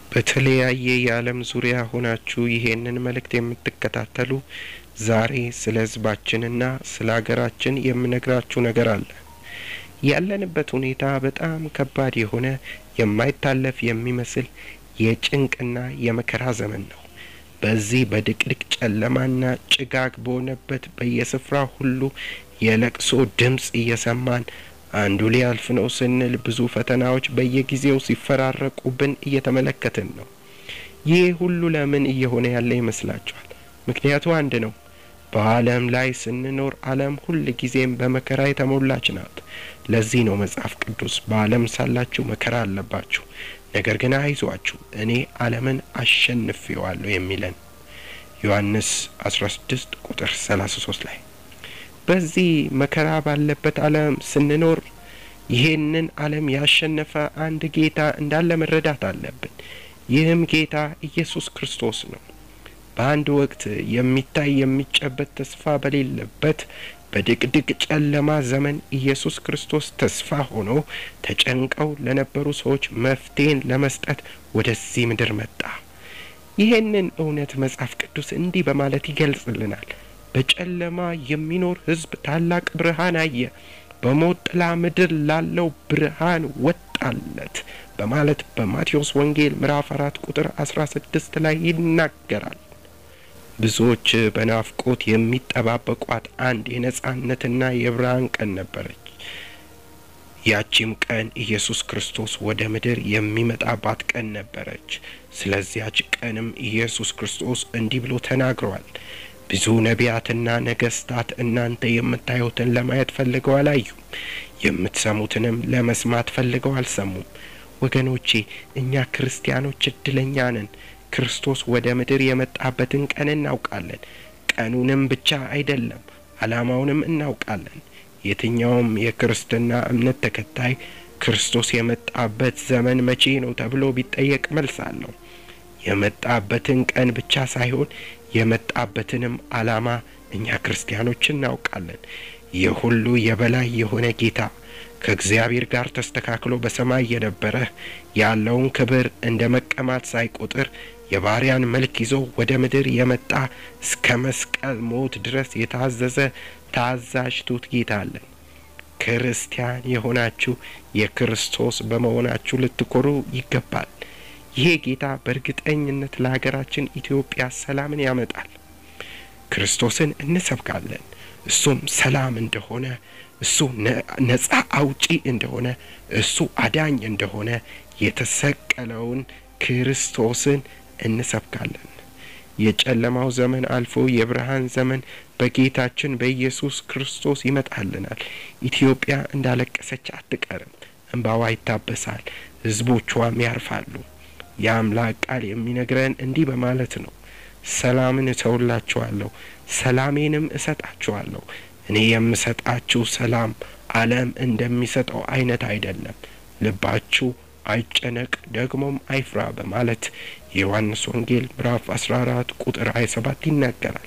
በተለያየ የዓለም ዙሪያ ሆናችሁ ይሄንን መልእክት የምትከታተሉ ዛሬ ስለ ሕዝባችንና ስለ ሀገራችን የምነግራችሁ ነገር አለ። ያለንበት ሁኔታ በጣም ከባድ የሆነ የማይታለፍ የሚመስል የጭንቅና የመከራ ዘመን ነው። በዚህ በድቅድቅ ጨለማና ጭጋግ በሆነበት በየስፍራ ሁሉ የለቅሶ ድምፅ እየሰማን አንዱ ሊያልፍ ነው ስንል ብዙ ፈተናዎች በየጊዜው ሲፈራረቁብን እየተመለከትን ነው። ይህ ሁሉ ለምን እየሆነ ያለ ይመስላችኋል? ምክንያቱ አንድ ነው። በዓለም ላይ ስንኖር ዓለም ሁል ጊዜም በመከራ የተሞላች ናት። ለዚህ ነው መጽሐፍ ቅዱስ በዓለም ሳላችሁ መከራ አለባችሁ፣ ነገር ግን አይዟችሁ እኔ ዓለምን አሸንፌዋለሁ የሚለን ዮሐንስ 16 ቁጥር 33 ላይ በዚህ መከራ ባለበት ዓለም ስንኖር ይሄንን ዓለም ያሸነፈ አንድ ጌታ እንዳለ መረዳት አለብን። ይህም ጌታ ኢየሱስ ክርስቶስ ነው። በአንድ ወቅት የሚታይ የሚጨበት ተስፋ በሌለበት በድቅድቅ ጨለማ ዘመን ኢየሱስ ክርስቶስ ተስፋ ሆኖ ተጨንቀው ለነበሩ ሰዎች መፍትሄን ለመስጠት ወደዚህ ምድር መጣ። ይሄንን እውነት መጽሐፍ ቅዱስ እንዲህ በማለት ይገልጽልናል። በጨለማ የሚኖር ሕዝብ ታላቅ ብርሃን አየ፣ በሞት ጥላ ምድር ላለው ብርሃን ወጣለት በማለት በማቴዎስ ወንጌል ምዕራፍ አራት ቁጥር አስራ ስድስት ላይ ይናገራል። ብዙዎች በናፍቆት የሚጠባበቋት አንድ የነጻነትና የብርሃን ቀን ነበረች። ያቺም ቀን ኢየሱስ ክርስቶስ ወደ ምድር የሚመጣባት ቀን ነበረች። ስለዚያች ቀንም ኢየሱስ ክርስቶስ እንዲህ ብሎ ተናግሯል። ብዙ ነቢያትና ነገስታት እናንተ የምታዩትን ለማየት ፈልገው አላዩም፣ የምትሰሙትንም ለመስማት ፈልገው አልሰሙም። ወገኖቼ እኛ ክርስቲያኖች እድለኛ ነን። ክርስቶስ ወደ ምድር የመጣበትን ቀን እናውቃለን። ቀኑንም ብቻ አይደለም ዓላማውንም እናውቃለን። የትኛውም የክርስትና እምነት ተከታይ ክርስቶስ የመጣበት ዘመን መቼ ነው ተብሎ ቢጠየቅ መልስ አለው። የመጣበትን ቀን ብቻ ሳይሆን የመጣበትንም ዓላማ እኛ ክርስቲያኖች እናውቃለን። የሁሉ የበላይ የሆነ ጌታ ከእግዚአብሔር ጋር ተስተካክሎ በሰማይ የነበረ ያለውን ክብር እንደ መቀማት ሳይቆጥር የባሪያን መልክ ይዞ ወደ ምድር የመጣ እስከ መስቀል ሞት ድረስ የታዘዘ ታዛዥ ትሑት ጌታ አለን። ክርስቲያን የሆናችሁ የክርስቶስ በመሆናችሁ ልትኮሩ ይገባል። ይሄ ጌታ በእርግጠኝነት ለሀገራችን ኢትዮጵያ ሰላምን ያመጣል። ክርስቶስን እንሰብካለን። እሱም ሰላም እንደሆነ፣ እሱ ነጻ አውጪ እንደሆነ፣ እሱ አዳኝ እንደሆነ የተሰቀለውን ክርስቶስን እንሰብካለን። የጨለማው ዘመን አልፎ የብርሃን ዘመን በጌታችን በኢየሱስ ክርስቶስ ይመጣልናል። ኢትዮጵያ እንዳለቀሰች አትቀርም፣ እንባዋ ይታበሳል፣ ሕዝቦቿም ያርፋሉ። የአምላክ ቃል የሚነግረን እንዲህ በማለት ነው። ሰላምን እተውላችኋለሁ፣ ሰላሜንም እሰጣችኋለሁ። እኔ የምሰጣችሁ ሰላም ዓለም እንደሚሰጠው አይነት አይደለም። ልባችሁ አይጨነቅ ደግሞም አይፍራ በማለት የዮሐንስ ወንጌል ምዕራፍ አስራ አራት ቁጥር ሀያ ሰባት ይናገራል።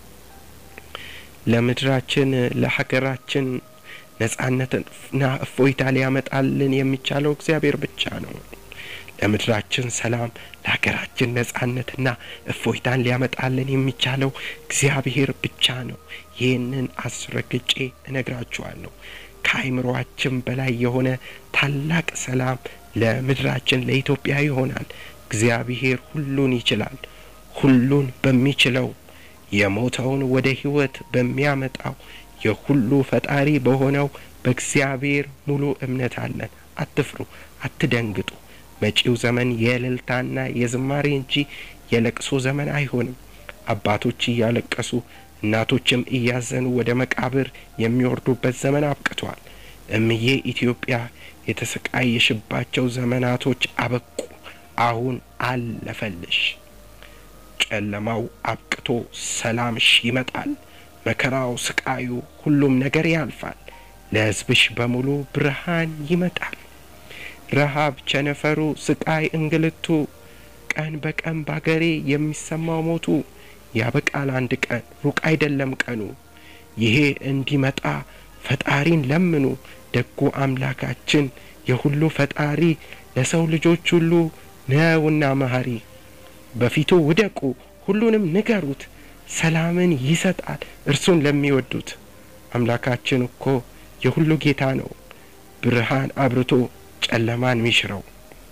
ለምድራችን ለሀገራችን ነጻነትና እፎይታ ሊያመጣልን የሚቻለው እግዚአብሔር ብቻ ነው። ለምድራችን ሰላም፣ ለሀገራችን ነጻነትና እፎይታን ሊያመጣልን የሚቻለው እግዚአብሔር ብቻ ነው። ይህንን አስረግጬ እነግራችኋለሁ። ከአይምሮአችን በላይ የሆነ ታላቅ ሰላም ለምድራችን ለኢትዮጵያ ይሆናል። እግዚአብሔር ሁሉን ይችላል። ሁሉን በሚችለው የሞተውን ወደ ሕይወት በሚያመጣው የሁሉ ፈጣሪ በሆነው በእግዚአብሔር ሙሉ እምነት አለን። አትፍሩ፣ አትደንግጡ። መጪው ዘመን የእልልታና የዝማሬ እንጂ የለቅሶ ዘመን አይሆንም። አባቶች እያለቀሱ እናቶችም እያዘኑ ወደ መቃብር የሚወርዱበት ዘመን አብቅቷል። እምዬ ኢትዮጵያ የተሰቃየሽባቸው ዘመናቶች አበቁ። አሁን አለፈልሽ። ጨለማው አብቅቶ ሰላምሽ ይመጣል። መከራው፣ ስቃዩ፣ ሁሉም ነገር ያልፋል። ለሕዝብሽ በሙሉ ብርሃን ይመጣል። ረሃብ፣ ቸነፈሩ፣ ስቃይ፣ እንግልቱ፣ ቀን በቀን ባገሬ የሚሰማው ሞቱ ያበቃል አንድ ቀን፣ ሩቅ አይደለም ቀኑ። ይሄ እንዲመጣ ፈጣሪን ለምኑ። ደጉ አምላካችን የሁሉ ፈጣሪ ለሰው ልጆች ሁሉ ነውና መሐሪ። በፊቱ ውደቁ፣ ሁሉንም ንገሩት፣ ሰላምን ይሰጣል እርሱን ለሚወዱት። አምላካችን እኮ የሁሉ ጌታ ነው፣ ብርሃን አብርቶ ጨለማን ሚሽረው።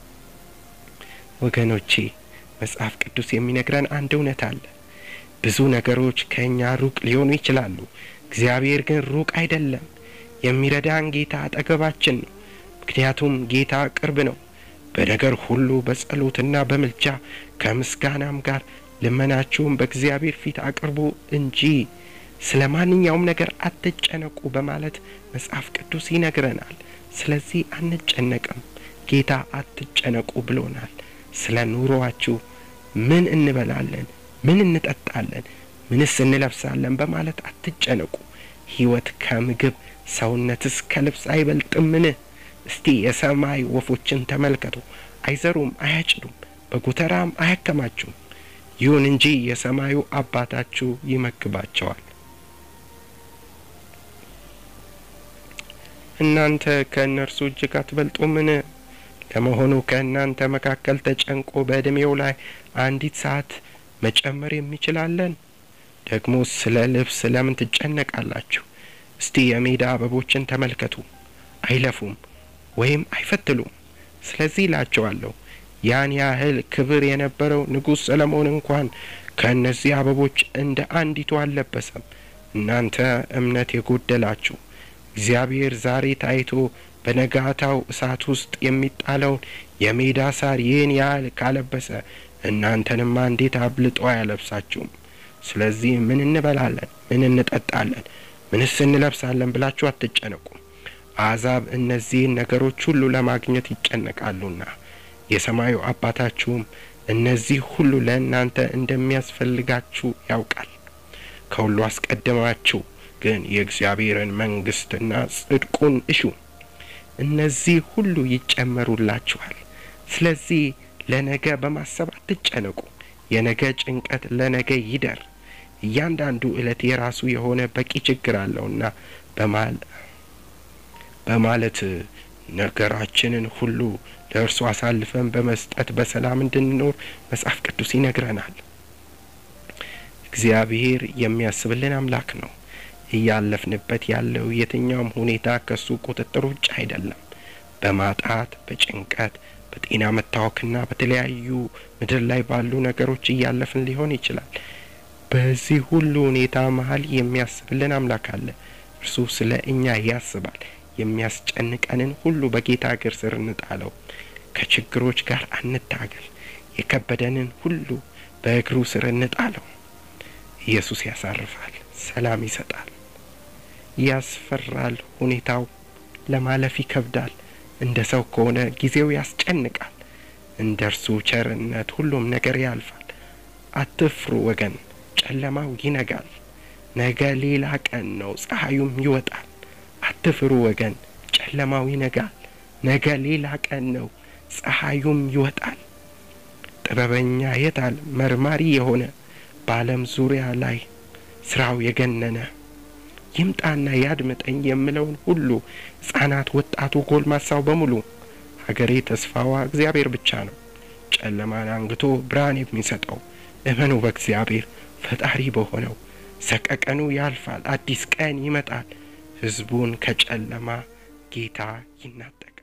ወገኖቼ መጽሐፍ ቅዱስ የሚነግረን አንድ እውነት አለ። ብዙ ነገሮች ከእኛ ሩቅ ሊሆኑ ይችላሉ። እግዚአብሔር ግን ሩቅ አይደለም። የሚረዳን ጌታ አጠገባችን ነው። ምክንያቱም ጌታ ቅርብ ነው። በነገር ሁሉ በጸሎትና በምልጃ ከምስጋናም ጋር ልመናችሁም በእግዚአብሔር ፊት አቅርቡ እንጂ ስለ ማንኛውም ነገር አትጨነቁ በማለት መጽሐፍ ቅዱስ ይነግረናል። ስለዚህ አንጨነቅም። ጌታ አትጨነቁ ብሎናል። ስለ ኑሮአችሁ ምን እንበላለን፣ ምን እንጠጣለን፣ ምንስ እንለብሳለን በማለት አትጨነቁ። ሕይወት ከምግብ ሰውነትስ ከልብስ አይበልጥምን? እስቲ የሰማይ ወፎችን ተመልከቱ። አይዘሩም፣ አያጭዱም፣ በጎተራም አያከማቹም። ይሁን እንጂ የሰማዩ አባታችሁ ይመግባቸዋል። እናንተ ከእነርሱ እጅግ አትበልጡምን? ለመሆኑ ከእናንተ መካከል ተጨንቆ በዕድሜው ላይ አንዲት ሰዓት መጨመር የሚችላለን? ደግሞ ስለ ልብስ ለምን ትጨነቃላችሁ? እስቲ የሜዳ አበቦችን ተመልከቱ። አይለፉም ወይም አይፈትሉም። ስለዚህ እላቸዋለሁ ያን ያህል ክብር የነበረው ንጉሥ ሰለሞን እንኳን ከእነዚህ አበቦች እንደ አንዲቱ አልለበሰም። እናንተ እምነት የጎደላችሁ እግዚአብሔር ዛሬ ታይቶ በነጋታው እሳት ውስጥ የሚጣለውን የሜዳ ሳር ይህን ያህል ካለበሰ እናንተንማ እንዴት አብልጦ አያለብሳችሁም? ስለዚህ ምን እንበላለን፣ ምን እንጠጣለን፣ ምንስ እንለብሳለን ብላችሁ አትጨነቁም። አሕዛብ እነዚህን ነገሮች ሁሉ ለማግኘት ይጨነቃሉና የሰማዩ አባታችሁም እነዚህ ሁሉ ለእናንተ እንደሚያስፈልጋችሁ ያውቃል። ከሁሉ አስቀድማችሁ ግን የእግዚአብሔርን መንግሥትና ጽድቁን እሹ፣ እነዚህ ሁሉ ይጨመሩላችኋል። ስለዚህ ለነገ በማሰብ አትጨነቁ፣ የነገ ጭንቀት ለነገ ይደር። እያንዳንዱ ዕለት የራሱ የሆነ በቂ ችግር አለውና በማለት ነገራችንን ሁሉ ለእርሱ አሳልፈን በመስጠት በሰላም እንድንኖር መጽሐፍ ቅዱስ ይነግረናል። እግዚአብሔር የሚያስብልን አምላክ ነው። እያለፍንበት ያለው የትኛውም ሁኔታ ከሱ ቁጥጥር ውጭ አይደለም። በማጣት በጭንቀት በጤና መታወክና በተለያዩ ምድር ላይ ባሉ ነገሮች እያለፍን ሊሆን ይችላል። በዚህ ሁሉ ሁኔታ መሀል የሚያስብልን አምላክ አለ። እርሱ ስለ እኛ ያስባል። የሚያስጨንቀንን ሁሉ በጌታ እግር ስር እንጣለው። ከችግሮች ጋር አንታገል። የከበደንን ሁሉ በእግሩ ስር እንጣለው። ኢየሱስ ያሳርፋል፣ ሰላም ይሰጣል። ያስፈራል፣ ሁኔታው ለማለፍ ይከብዳል። እንደ ሰው ከሆነ ጊዜው ያስጨንቃል። እንደ እርሱ ቸርነት ሁሉም ነገር ያልፋል። አትፍሩ ወገን፣ ጨለማው ይነጋል። ነገ ሌላ ቀን ነው፣ ፀሐዩም ይወጣል። አትፍሩ ወገን፣ ጨለማው ይነጋል። ነገ ሌላ ቀን ነው፣ ፀሐዩም ይወጣል። ጥበበኛ የታል? መርማሪ የሆነ በዓለም ዙሪያ ላይ ስራው የገነነ ይምጣና ያድምጠኝ የምለውን ሁሉ ሕፃናት፣ ወጣቱ፣ ጎልማሳው በሙሉ ሀገሬ ተስፋዋ እግዚአብሔር ብቻ ነው። ጨለማን አንግቶ ብርሃን የሚሰጠው እመኑ በእግዚአብሔር ፈጣሪ በሆነው። ሰቀቀኑ ያልፋል፣ አዲስ ቀን ይመጣል። ሕዝቡን ከጨለማ ጌታ ይናጠቃል።